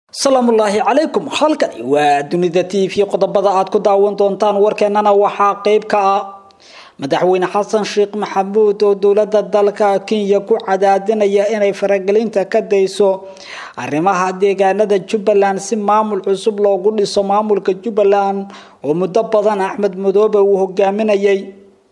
salaamullaahi calaykum halkani waa dunida t v qodobada aad ku daawan doontaan warkeenana waxaa qeyb ka ah madaxweyne xasan sheekh maxamuud oo dowlada dalka kenya ku cadaadinaya inay faragelinta ka dayso arrimaha deegaanada jubbaland si maamul cusub loogu dhiso maamulka jubbaland oo muddo badan axmed madoobe uu hogaaminayay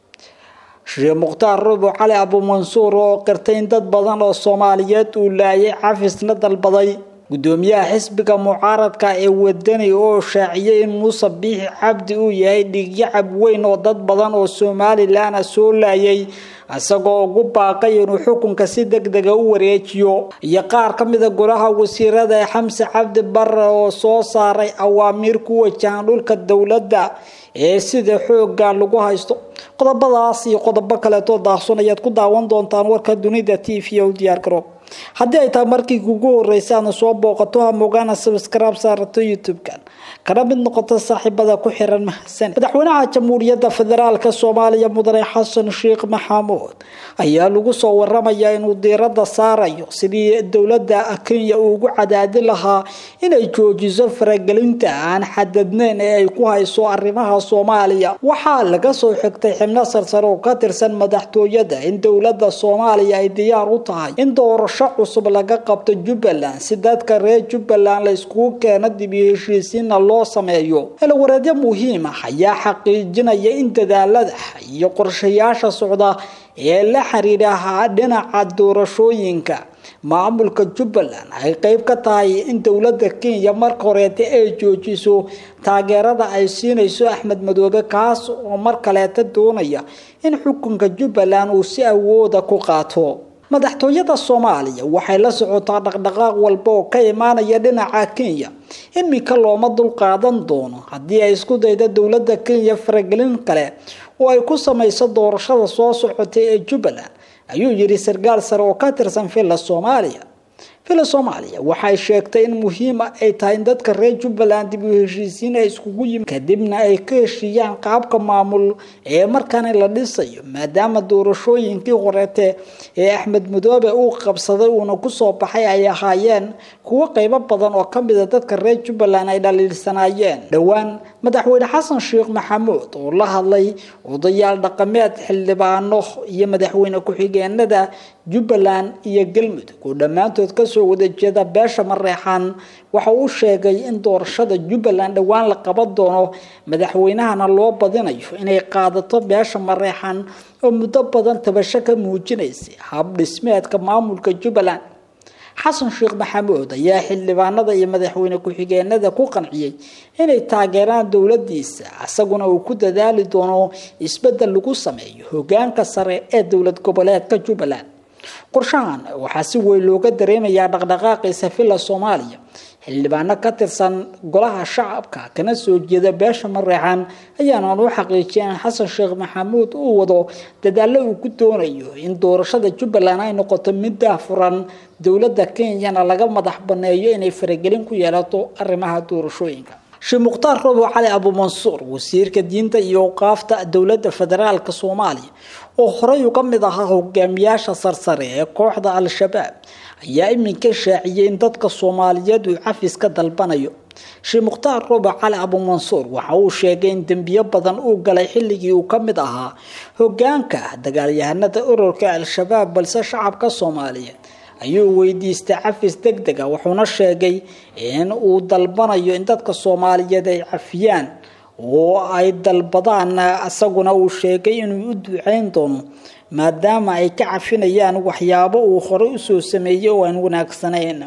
sheekh mukhtaar rubo cali abuumansuur oo qirtay in dad badan oo soomaaliyeed uu laayay cafisna dalbaday gudoomiyaha xisbiga mucaaradka ee wadani oo shaaciyay in muuse biixi cabdi uu yahay dhiigyacab weyn oo dad badan oo somalilan soo laayay isagoo ugu baaqay inuu xukunka si deg dega u wareejiyo iyo qaar ka mida golaha wasiirada ee xamse cabdi bare oo soo saaray awaamiir ku wajahan dhulka dowladda ee sida xooga lagu haysto qodobadaas iyo qodobo kaleetoo daahson ayaad ku daawan doontaan warka dunida t v u diyaar garoob haddii ay tahay markii kugu horreysay aadna soo booqato hamogaana sabskraib saarato youtube-kan kana mid noqoto saaxiibada ku xiran mahadsan madaxweynaha jamhuuriyadda federaalka soomaaliya mudane xasan sheekh maxamuud ayaa lagu soo waramayaa inuu diiradda saarayo sidii dowladda kenya uu ugu cadaadi lahaa inay joojiso faragelinta aan xadadneyn ee ay ku hayso arrimaha soomaaliya waxaa laga soo xigtay xibno sarsare oo ka tirsan madaxtooyada in dowladda soomaaliya ay diyaar u tahay in doorasho cusub laga qabto jubbaland si dadka reer jubbaland la iskugu keeno dib iyo heshiisiinna loo sameeyo xilwareedyo muhiim ah ayaa xaqiijinaya in dadaalada iyo qorshayaasha socda ee la xiriira dhinaca doorashooyinka maamulka jubbaland ay qeyb ka tahay in dowladda kenya marka horeeta ay joojiso taageerada ay siinayso axmed madoobe kaas oo mar kaleeta doonaya in xukunka jubbaland uu si awooda ku qaato madaxtooyada soomaaliya waxay la socotaa dhaqdhaqaaq walba oo ka imaanaya dhinaca kenya iminka looma dulqaadan doono haddii ay isku dayda dowladda kenya faragelin kale oo ay ku samayso doorashada soo socotay ee jubbaland ayuu yidhi sarkaal sare oo ka tirsan villa soomaaliya villa soomaaliya waxay sheegtay in muhiima ay tahay in dadka reer jubbaland dib u heshiisiin ay iskugu yimi kadibna ay ka heshiiyaan qaabka maamul ee markaani la dhisayo maadaama doorashooyinkii horeete ee axmed madoobe uu qabsaday uuna kusoo baxay ay ahaayeen kuwo qeybo badan oo ka mida dadka reer jubbaland ay dhaliilsanaayeen dhowaan madaxweyne xasan sheekh maxamuud oo la hadlay odayaal dhaqameed xildhibaano iyo madaxweyne ku-xigeenada jubbaland iyo galmudug oo dhammaantood kasoo wada jeeda beesha mareexaan waxa uu sheegay in doorashada jubbaland dhowaan la qaban doono madaxweynahana loo badinayo inay qaadato beesha mareexaan oo muddo badan tabasho ka muujinaysay hab dhismeedka maamulka jubbaland xasan sheekh maxamuud ayaa xildhibaanada iyo madaxweyne ku-xigeenada ku qanciyey inay taageeraan dowladiisa isaguna uu ku dadaali doono isbedel lagu sameeyo hogaanka sare ee dowlad goboleedka jubbaland qorshahan waxaa si weyn looga dareemayaa dhaqdhaqaaqiisa villa soomaaliya xildhibaano ka tirsan golaha shacabka kana soo jeeda beesha mareexaan ayaanan u xaqiijiyay in xasan sheekh maxamuud uu wado dadaalo uu ku doonayo in doorashada jubbaland ay noqoto mid daahfuran dowladda kenyana laga madax baneeyo inay faragelin ku yeelato arrimaha doorashooyinka sheekh mukhtaar robo cali abuumansuur wasiirka diinta iyo awqaafta dowladda federaalka soomaaliya oo horey uga mid ahaa hogaamiyaasha sarsare ee kooxda al-shabaab ayaa iminka shaaciyay in dadka soomaaliyeed uu cafis ka dalbanayo sheekh mukhtaar robo cali abuumansuur waxa uu sheegay in dembiyo badan uu galay xilligii uu ka mid ahaa hogaanka dagaalyahanada ururka al-shabaab balse shacabka soomaaliyeed ayuu weydiistay cafis deg dega wuxuuna sheegay in uu dalbanayo in dadka soomaaliyeed ay cafiyaan oo ay dalbadaan isaguna uu sheegay inuu u duceyn doono maadaama ay ka cafinayaan waxyaabo uu horey usoo sameeyey oo aan wanaagsanayn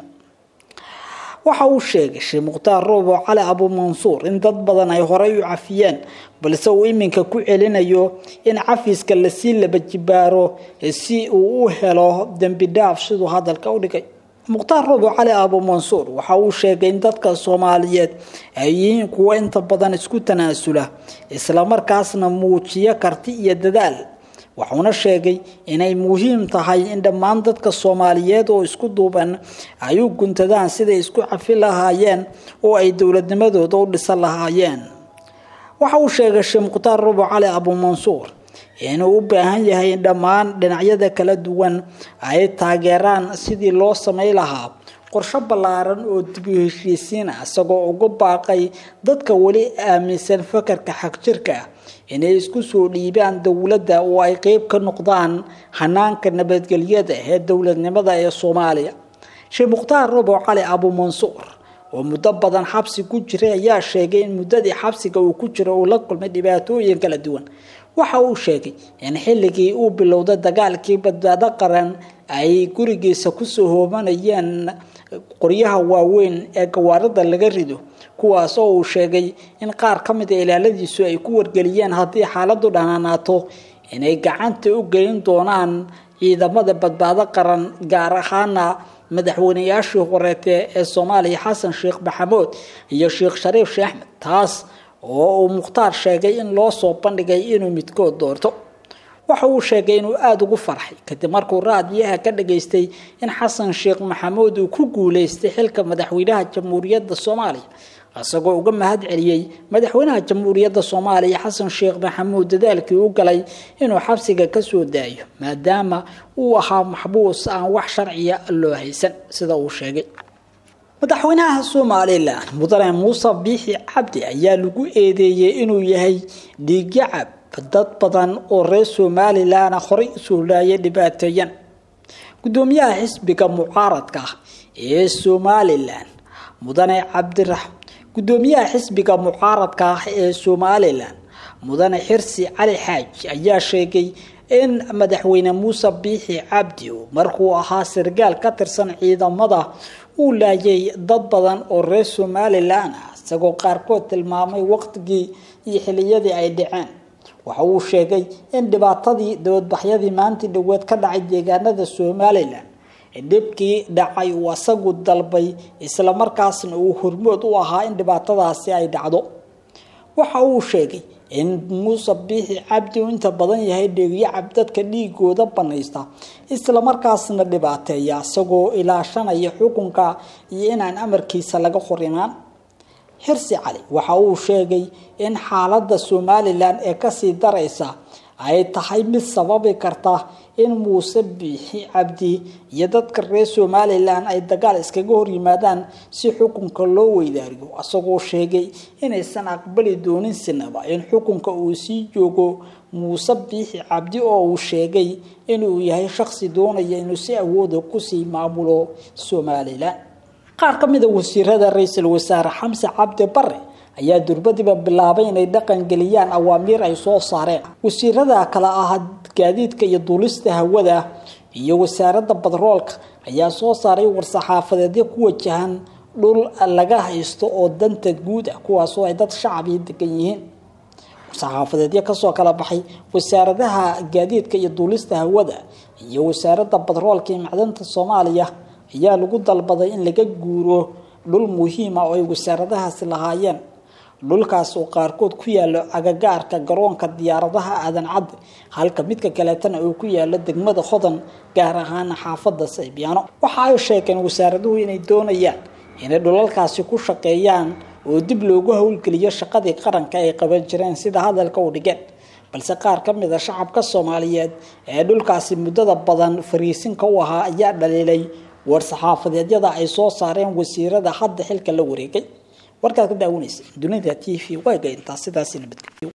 waxa uu sheegay sheekh mukhtaar roobo cali abuumansuur in dad badan ay horey u cafiyeen balse uu iminka ku celinayo in cafiska lasii laba jibaaro si uu u helo dembi dhaaf siduu hadalka u dhigay mukhtaar roobo cali abuumansuur waxa uu sheegay in dadka soomaaliyeed ay yihiin kuwo inta badan isku tanaasula islamarkaasna muujiyo karti iyo dadaal wuxuuna sheegay inay muhiim tahay in dhammaan dadka soomaaliyeed oo isku duuban ay u guntadaan siday isku cafi lahaayeen oo ay dowladnimadooda u dhisan lahaayeen waxa uu sheegay sheekh mukhtaar rubo cali abuumansuur inuu u baahan yahay in dhammaan dhinacyada kala duwan ay taageeraan sidii loo samay lahaa qorsho ballaaran oo dib u heshiisiin ah isagoo ugu baaqay dadka weli aaminsan fakarka xagjirka ah inay isku soo dhiibaan dowladda oo ay qeyb ka noqdaan hanaanka nabadgelyada ee dowladnimada ee soomaaliya sheekh mukhtaar robo cali abu mansuur oo muddo badan xabsi ku jiray ayaa sheegay in muddadii xabsiga uu ku jiro uu la kulmay dhibaatooyin kala duwan waxa uu sheegay in xilligii uu bilowday dagaalkii badbaado qaran ay gurigiisa kusoo hoobanayeen qoryaha waaweyn ee gawaarida laga rido kuwaas oo uu sheegay in qaar ka mid a ilaaladiisu ay ku wargeliyeen haddii xaaladu dhanaanaato inay gacanta u gelin doonaan ciidamada badbaado qaran gaar ahaana madaxweynayaashii horeete ee soomaaliya xasan sheekh maxamuud iyo sheekh shariif sheekh axmed taas oo uu mukhtaar sheegay in loo soo bandhigay inuu midkood doorto waxa uu sheegay inuu aada ugu farxay kadib markuu raadiyaha ka dhageystay in xasan sheekh maxamuud uu ku guuleystay xilka madaxweynaha jamhuuriyadda soomaaliya isagoo uga mahad celiyey madaxweynaha jamhuuriyadda soomaaliya xasan sheekh maxamuud dadaalkii u galay inuu xabsiga kasoo daayo maadaama uu ahaa maxbuus aan wax sharciya loo haysan sida uu sheegay madaxweynaha somalilan mudane muuse biixi cabdi ayaa lagu eedeeyey inuu yahay dhiigyacab dad badan oo reer somalilan horey usoo laayay dhibaateeyan gudoomiyaha xisbiga mucaaradka ah ee somalilan mudane cabdirax gudoomiyaha xisbiga mucaaradka ah ee somalilan mudane xirsi cali xaaji ayaa sheegay in madaxweyne muuse biixi cabdi markuu ahaa sargaal ka tirsan ciidamada uu laayay dad badan oo reer somalilan ah isagoo qaarkood tilmaamay waqtigii iyo xiliyadii ay dhaceen waxa uu sheegay in dhibaatadii dowladbaxyadii maantii dhaweed ka dhacay deegaanada somalilan dhibkii dhacay uu asagu dalbay islamarkaasna uu hormood u ahaa in dhibaatadaasi ay dhacdo waxa uu sheegay in muuse biixi cabdi uu inta badan yahay dheegyacab dadka dhiigooda banaysta islamarkaasna dhibaateeya isagoo ilaashanaya xukunka iyo inaan amarkiisa laga hor imaan xirsi cali waxa uu sheegay in xaaladda somalilan ee kasii daraysa ay tahay mid sababi karta in muuse biixi cabdi iyo dadka reer somalilan ay dagaal iskaga hor yimaadaan si xukunka loo weydaariyo isagoo sheegay inaysan aqbali doonin sinaba in xukunka uu sii joogo muuse biixi cabdi oo uu sheegay inuu yahay shaqsi doonaya inuu si awooda kusii maamulo somalilan qaar ka mid a wasiirada ra-iisul wasaare xamse cabdi bare ayaa durbadiba bilaabay inay dhaqan geliyaan awaamiir ay soo saareen wasiirada kale ah gaadiidka iyo duulista hawada iyo wasaaradda badroolka ayaa soo saaray war-saxaafadeedyo ku wajahan dhul laga haysto oo danta guud ah kuwaasoo ay dad shacabii degan yihiin war-saxaafadeedyo kasoo kala baxay wasaaradaha gaadiidka iyo duulista hawada iyo wasaaradda badroolka iyo macdanta soomaaliya ayaa lagu dalbaday in laga guuro dhul muhiima oo ay wasaaradahaasi lahaayeen dhulkaas oo qaarkood ku yaalo agagaarka garoonka diyaaradaha aadan cadde halka midka kaleetana uu ku yaalo degmada hodan gaar ahaana xaafada saybiyaano waxa ay sheegeen wasaaraduhu inay doonayaan inay dhulalkaasi ku shaqeeyaan oo dib loogu howlgeliyo shaqadii qaranka ay qaban jireen sida hadalka u dhigeen balse qaar ka mid a shacabka soomaaliyeed ee dhulkaasi muddada badan fariisinka u ahaa ayaa dhaliilay war-saxaafadeedyada ay soo saareen wasiirada hadda xilka la wareegay warkaad ka daawanaysa dunida t v waaga intaa sidaasi nabadgelyo